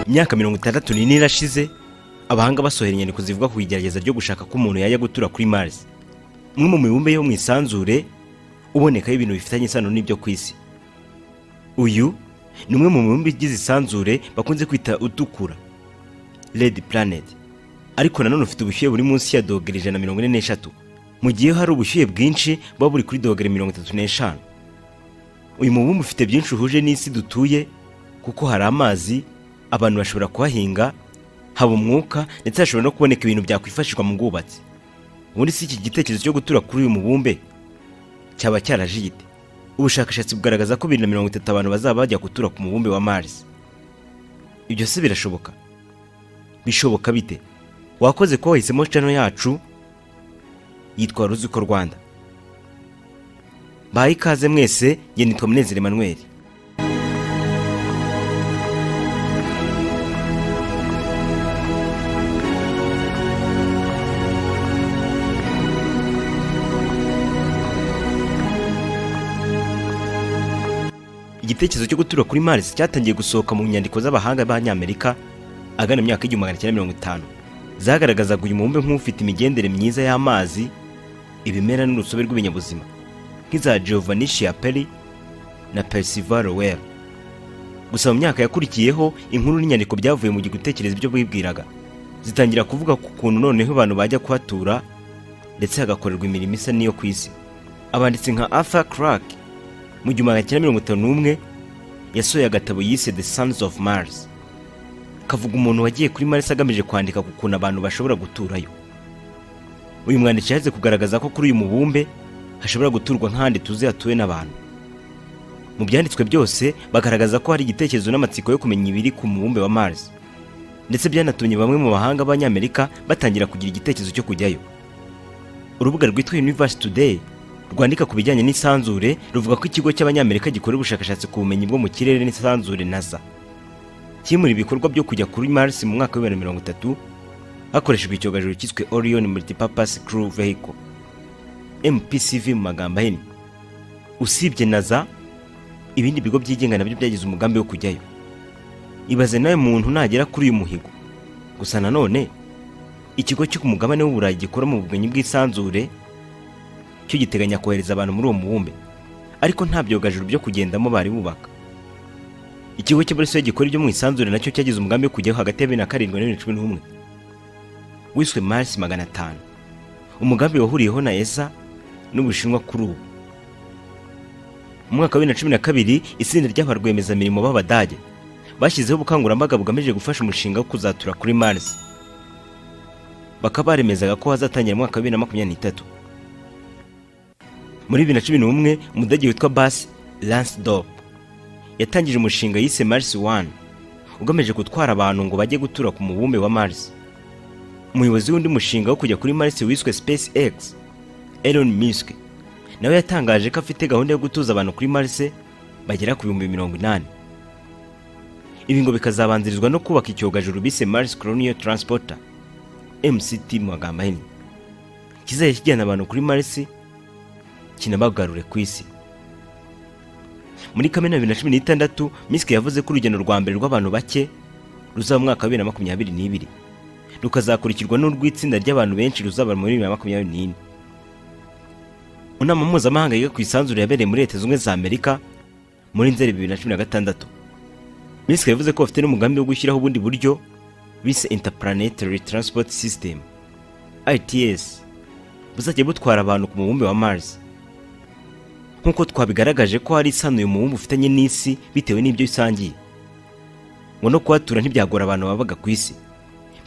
imyaka mirongo itandatu n'ine irashize abahanga basohora inyandiko zivuga ku igerageza ryo gushaka ko umuntu yajya gutura kuri mars umwe mu mibumbe yo mu isanzure ubonekaho ibintu bifitanye isano n'ibyo ku isi uyu ni umwe mu mibumbe igize isanzure bakunze kwita utukura red planet ariko nanone ufite ubushyuhe buri munsi ya dogere ijana na mirongo ine n'eshatu mu gihe hari ubushyuhe bwinshi buba buri kuri dogere mirongo itatu n'eshanu uyu mubumbe ufite byinshi uhuje n'isi dutuye kuko hari amazi abantu bashobora kuhahinga haba umwuka ndetse hashobora no kuboneka ibintu byakwifashishwa mu bwubatsi ubundi si iki gitekerezo cyo gutura kuri uyu mubumbe cyaba cyarajite ubushakashatsi bugaragaza ko bibiri na mirongo itatu abantu bazaba bajya gutura ku mubumbe wa mars ibyo se birashoboka bishoboka bite wakoze ko wahisemo cano yacu yitwa ruziko rwanda bahe ikaze mwese njye nitwa munezero emmanuel igitekerezo cyo gutura kuri mars cyatangiye gusohoka mu nyandiko z'abahanga b'abanyamerika agana imyaka y'igihumbi magana cyenda mirongo itanu zagaragazaga uyu mubumbe nk'ufite imigendere myiza y'amazi ibimera n'urusobe rw'ibinyabuzima nk'iza Giovanniscia Peri na Percival Lowell gusa mu myaka yakurikiyeho inkuru n'inyandiko byavuye mu gitekerezo ibyo bibwiraga zitangira kuvuga ku kuntu noneho abantu bajya kuhatura ndetse hagakorerwa imirimo isa n'iyo ku isi abanditsi nka Arthur Clarke mu gihumbi magana cyenda mirongo itanu n'umwe yasohoye agatabo yise The Sons of Mars kavuga umuntu wagiye kuri Mars agamije kwandika ku kuntu abantu bashobora guturayo uyu mwanditsi yaje kugaragaza ko kuri uyu mubumbe hashobora guturwa nk'ahandi tuzi hatuwe n'abantu mu byanditswe byose bagaragaza ko hari igitekerezo n'amatsiko yo kumenya ibiri ku mubumbe wa Mars ndetse byanatumye bamwe mu bahanga b'abanyamerika batangira kugira igitekerezo cyo kujyayo urubuga rwitwa Universe Today rwandika ku bijyanye n'isanzure ruvuga ko ikigo cy'abanyamerika gikora ubushakashatsi ku bumenyi bwo mu kirere n'isanzure NASA kimura ibikorwa byo kujya kuri Mars mu mwaka wa 2030 hakoreshejwe icyogajuru cyiswe Orion Multipurpose Crew Vehicle MPCV mu magambo ahinnye usibye NASA ibindi bigo byigenga nabyo byagize umugambi wo kujyayo ibaze nawe muntu nagera kuri uyu muhigo gusa nanone ikigo cyo ku mugabane w'uburayi gikora mu bumenyi bw'isanzure cyo giteganya kohereza abantu muri uwo mubumbe ariko nta byogajuru byo kugendamo bari bubaka ikigo cy'abarusiyo gikora ibyo mu isanzure nacyo cyagize umugambi wo kujyaho hagati ya bibiri na karindwi na bibiri na cumi n'umwe wiswe marisi magana atanu umugambi wahuriyeho na esa n'ubushinwa kuri ubu mu mwaka wa bibiri na cumi na kabiri itsinda ry'aba rwiyemezamirimo b'abadage bashyizeho ubukangurambaga bugamije gufasha umushinga wo kuzatura kuri marisi bakaba baremezaga ko hazatangira mu mwaka wa bibiri na makumyabiri n'itatu muri bibiri na cumi n'umwe umudage witwa basi lansidopu yatangije umushinga yise Mars wani ugamije gutwara abantu ngo bajye gutura ku mubumbe wa Mars umuyobozi w'undi mushinga wo kujya kuri Mars wiswe Space X Elon Musk nawe yatangaje ko afite gahunda yo gutuza abantu kuri Mars bagera ku bihumbi mirongo inani ibi ngo bikazabanzirizwa no kubaka icyogajuru bise Mars Colonial Transporter MCT mu magambo ahinnye kizajya kijyana abantu kuri Mars kinabagarure ku isi muri kamena bibiri na cumi n'itandatu misike yavuze ko urugendo rwa mbere rw'abantu bake ruzaba mwaka wa bibiri na makumyabiri n'ibiri rukazakurikirwa n'urw'itsinda ry'abantu benshi ruzaba muri bibiri na makumyabiri n'ine inama mpuzamahanga yiga ku isanzure yabereye muri leta zunze za amerika muri nzeri bibiri na cumi na gatandatu misike yavuze ko bafite n'umugambi wo gushyiraho ubundi buryo bise interplanetary transport system its buzajya butwara abantu ku mubumbe wa mars nk'uko twabigaragaje ko hari isano uyu mubumbe ufitanye n'isi bitewe n'ibyo isangiye ngo no kuhatura ntibyagora abantu babaga ku isi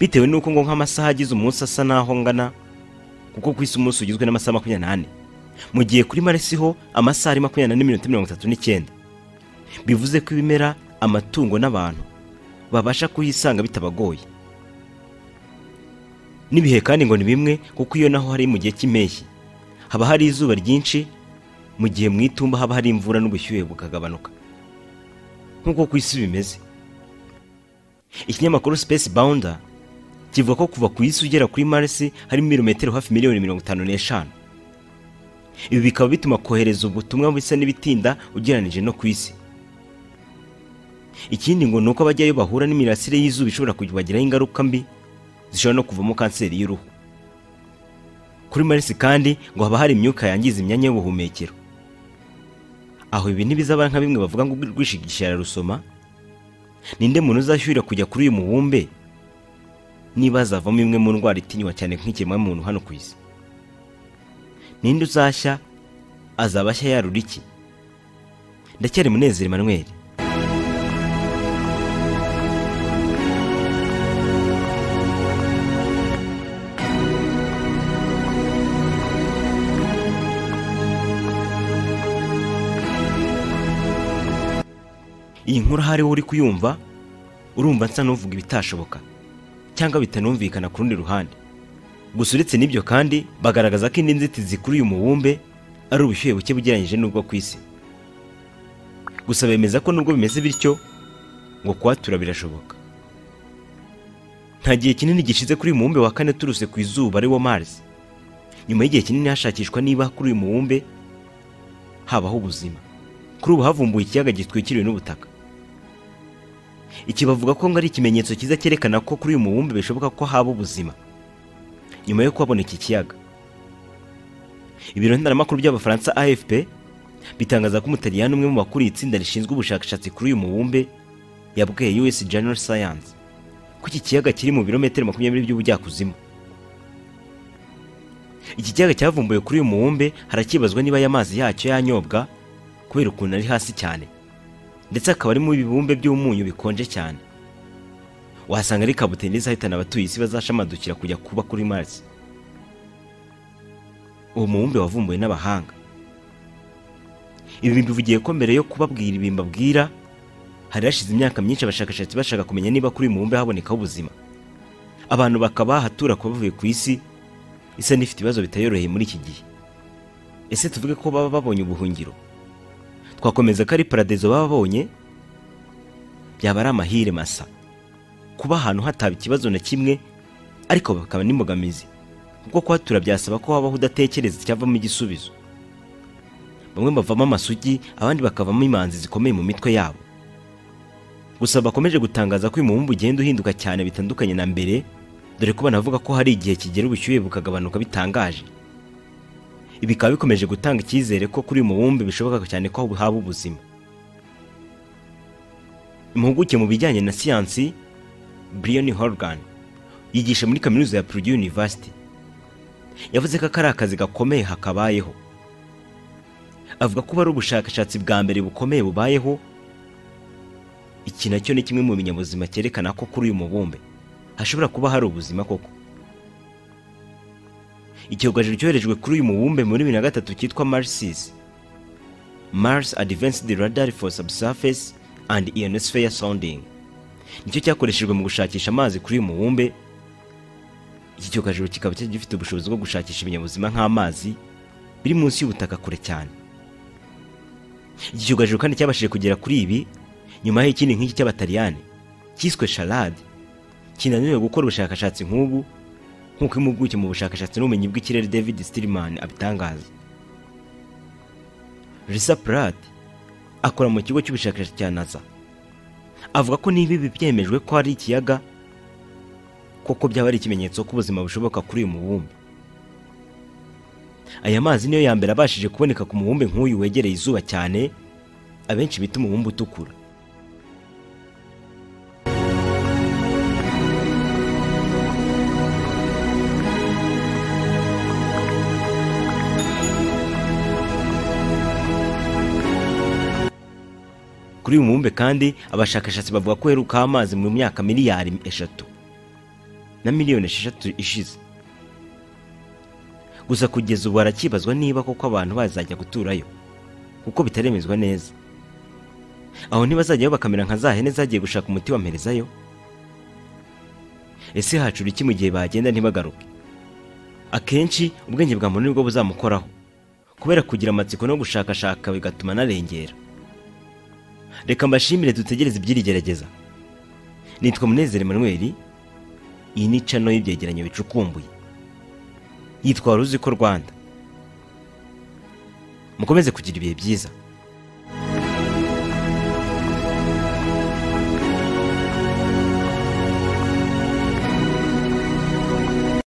bitewe n'uko ngo nk'amasaha agize umunsi asa n'aho ngana kuko ku isi umunsi ugizwe n'amasaha makumyabiri n'ane mu gihe kuri maresi ho amasaha ari makumyabiri n'ane n'iminota mirongo itatu n'icyenda bivuze ko ibimera amatungo n'abantu babasha kuhisanga bitabagoye n'ibihe kandi ngo ni bimwe kuko iyo naho hari mu gihe cy'impeshyi haba hari izuba ryinshi mu gihe mu itumba haba hari imvura n'ubushyuhe bukagabanuka nk'uko ku isi bimeze ikinyamakuru space bounder kivuga ko kuva ku isi ugera kuri mars harimo ibirometero hafi miliyoni mirongo itanu n'eshanu ibi bikaba bituma kohereza ubutumwa busa n'ibitinda ugereranije no ku isi ikindi ngo ni uko abajyayo bahura n'imirasire y'izuba ishobora kubagiraho ingaruka mbi zishobora no kuvamo kanseri y'uruhu kuri marisi kandi ngo haba hari imyuka yangiza imyanya y'ubuhumekero aho ibi ntibizaba nka bimwe bavuga ngo rwishigisha ararusoma ninde muntu uzashyurira kujya kuri uyu mubumbe niba hazavamo imwe mu ndwara itinywa cyane nk'ikiremwamuntu hano ku isi ninde uzashya azaba ashya yarura iki ndacyari munezero emmanuel iyi nkuru ahari wowe uri kuyumva urumva nsa n'uvuga ibitashoboka cyangwa bitanumvikana ku rundi ruhande gusa uretse n'ibyo kandi bagaragaza ko indi nzitizi kuri uyu mubumbe ari ubushyuhe buke bugereranyije n'ubwo ku isi gusa bemeza ko nubwo bimeze bityo ngo kuhatura birashoboka nta gihe kinini gishize kuri uyu mubumbe wa kane turuse ku izuba ari wo Mars nyuma y'igihe kinini hashakishwa niba kuri uyu mubumbe habaho ubuzima kuri ubu havumbuwe ikiyaga gitwikiriwe n'ubutaka iki bavuga ko ngo ari ikimenyetso cyiza cyerekana ko kuri uyu mubumbe bishoboka ko haba ubuzima nyuma yo kuhabona iki kiyaga ibiro ntaramakuru by'abafaransa afp bitangaza ko umutaliyani umwe mu bakuriye itsinda rishinzwe ubushakashatsi kuri uyu mubumbe yabwiye us general science ko iki kiyaga kiri mu birometero makumyabiri by'ubujyakuzimu iki kiyaga cyavumbuwe kuri uyu mubumbe harakibazwa niba aya mazi yacyo yanyobwa kubera ukuntu ari hasi cyane ndetse akaba arimo ibibumbe by'umunyu bikonje cyane wasanga ari kabuteri izahitana abatuye isi bazashamadukira kujya kuba kuri Mars uwo mubumbe wavumbuwe n'abahanga ibi bivugiye ko mbere yo kubabwira ibi mbabwira hari hashize imyaka myinshi abashakashatsi bashaka kumenya niba kuri uyu mubumbe habonekaho ubuzima abantu bakaba bahatura kuba bavuye ku isi isa n'ifite ibibazo bitayoroheye muri iki gihe ese tuvuge ko baba babonye ubuhungiro twakomeza ko ari paradizo bababonye byaba ari amahire masa kuba ahantu hataba ikibazo na kimwe ariko bakaba n'imbogamizi kuko kuhatura byasaba ko habaho udatekereza icyavamo igisubizo bamwe bavamo amasugi abandi bakavamo imanzi zikomeye mu mitwe yabo gusa bakomeje gutangaza ko uyu mubumbe ugenda uhinduka cyane bitandukanye na mbere dore ko banavuga ko hari igihe kigera ubushyuhe bukagabanuka bitangaje bikaba bikomeje gutanga icyizere ko kuri uyu mubumbe bishoboka cyane ko haba ubuzima impuguke mu bijyanye na siyansi brian horgan yigisha muri kaminuza ya purdue university yavuze ko ari akazi gakomeye hakabayeho avuga ko ari ubushakashatsi bwa mbere bukomeye bubayeho iki nacyo ni kimwe mu binyabuzima cyerekana ko kuri uyu mubumbe hashobora kuba hari ubuzima koko icyogajuru cyoherejwe kuri uyu mubumbe muri bibiri na gatatu cyitwa marsis mars advanced radar for subsurface and ionosphere sounding nicyo cyakoreshejwe mu gushakisha amazi kuri uyu mubumbe iki cyogajuru kikaba cyari gifite ubushobozi bwo gushakisha ibinyabuzima nk'amazi biri munsi y'ubutaka kure cyane iki cyogajuru kandi cyabashije kugera kuri ibi nyuma y'ikindi nk'iki cy'abataliyani cyiswe sharad kinaniwe gukora ubushakashatsi nk'ubu nk'uko impuguke mu bushakashatsi n'ubumenyi bw'ikirere david stilman abitangaza risa prat akora mu kigo cy'ubushakashatsi cya nasa avuga ko niba ibi byemejwe ko hari ikiyaga koko byaba ari ikimenyetso ko ubuzima bushoboka kuri uyu mubumbe aya mazi niyo ya mbere abashije kuboneka ku mubumbe nk'uyu wegereye izuba cyane abenshi bita umubumbe utukura kuri uyu mubumbe kandi abashakashatsi bavuga ko uherukaho amazi mu myaka miliyari eshatu na miliyoni esheshatu ishize gusa kugeza ubu harakibazwa niba koko abantu bazajya guturayo kuko bitaremezwa neza aho ntibazajyayo bakamera nka za hene zagiye gushaka umuti bamerezayo ese hacura iki mu gihe bagenda ntibagaruke akenshi ubwenge bwa muntu nibwo buzamukoraho kubera kugira amatsiko no gushakashaka bigatuma anarengera reka mbashimire dutegereze ibyirigerageza nitwa munezero Emmanuel iyi ni cano y'ibyegeranyo bicukumbuye yitwa wari ko rwanda mukomeze kugira ibihe byiza